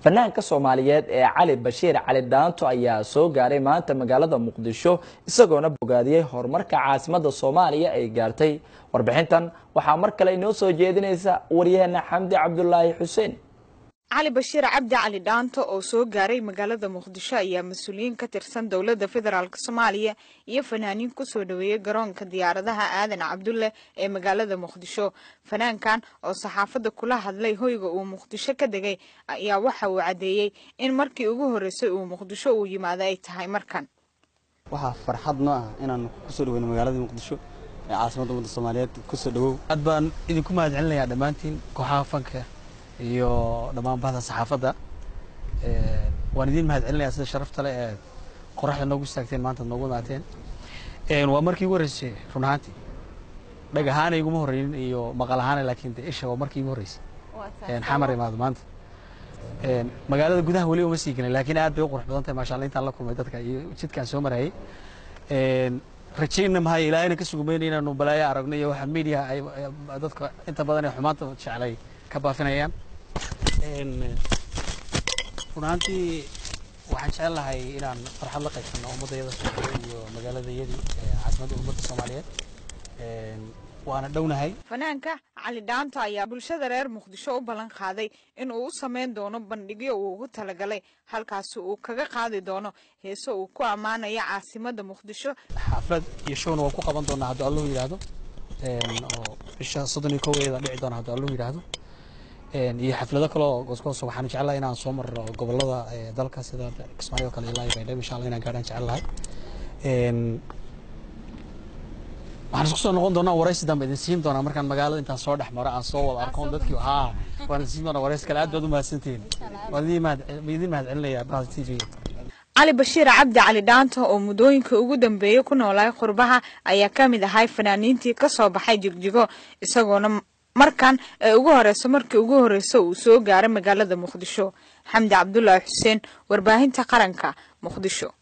fanaanka soomaaliyeed ee cali bashiir cali dhaanto ayaa soo gaaray maanta magaalada muqdisho isagoona bogaadiyey horumarka caasimada soomaaliya ay gaartay warbixintan waxaa mar kale inoo soo jeedinaysa waryaheena xamdi cabdulaahi xuseen cali bashiir cabdi cali dhaanto oo soo gaaray magaalada muqdisho ayaa mas-uuliyiin ka tirsan dowladda federaalk soomaaliya iyo fanaaniin kusoo dhaweeyey garoonka diyaaradaha aadan cabdulle ee magaalada muqdisho fanaankan oo saxaafadda kula hadlay hoyga uu muqdisho ka degay ayaa waxa uu caddeeyey in markii ugu horreysay uu muqdisho uu yimaado ay tahay markan waxaa farxad noo ah inaan kusoo dhaweyno magaalada muqdisho ee caasimadda ummadda soomaaliyeed kusoo dhawow aad baan idinku mahad celinayaa dhammaantiin kooxaha fanka iyo dhammaan bahda saxaafadda waan idiin mahad celinayaa sida sharafta leh ee qoraxda noogu istaagteen maanta noogu imaateen waa markii ugu horreysay run ahaantii dhag ahaana iguma horreynin iyo maqal ahaana laakiin de isha waa markii igu horreysay xamar imaado maanta magaalada gudaha weli uma sii gelin laakiin aad bay u qurux badan tahay maasha allah intaan la kulmay dadka iyo jidkaan soo marayay rajayna mahay ilaahayna ka sugumayna inaanu balaayo aragno iyo waxa media ay dadka inta badan ee xumaanta jeclay ka baafinayaan run ahaantii waxaan jecel lahay inaan farxad la qaybsano ummaddayada soomaaliyeed iyo magaaladayadii caasimadda ummadda soomaaliyeed waana dhownahay fanaanka cali dhaanto ayaa bulshada reer muqdisho u ballan qaaday in uu u sameyn doono bandhigyo uu ugu talagalay halkaasi uu kaga qaadi doono heeso uu ku ammaanaya caasimadda muqdisho xaflad iyo showna waan ku qaban doonaa hadduu allahu yidhaahdo oo bisha soddon iyo koweeda dhici doona hadduu allahu yidhaahdo iyo xaflado kale oo goosgoos waxaan jeclahay inaan soo marno gobolada dalka sida kismaayo kale ilaa iyo baydhabo insha allah inaan gaadhaan jecel lahay waxaan isku soo noqon doonaa waraysi dambe idin siin doonaa markaan magaalada intaan soo dhex maro aan soo wada arkoon dadkii haa waan idin siin doonaa waraysi kale aad baad u mahadsantihiin waan idin mahad idin mahad celinayaa bahda t v cali bashiir cabdi cali dhaanto oo muddooyinka ugu dambeeyey ku noolay qurbaha ayaa ka mid ahay fanaaniintii ka soo baxay jigjigo isagoona markan ee ugu horeyso markii ugu horreysa uu soo gaaray magaalada muqdisho xamdi cabdulaahi xuseen warbaahinta qaranka muqdisho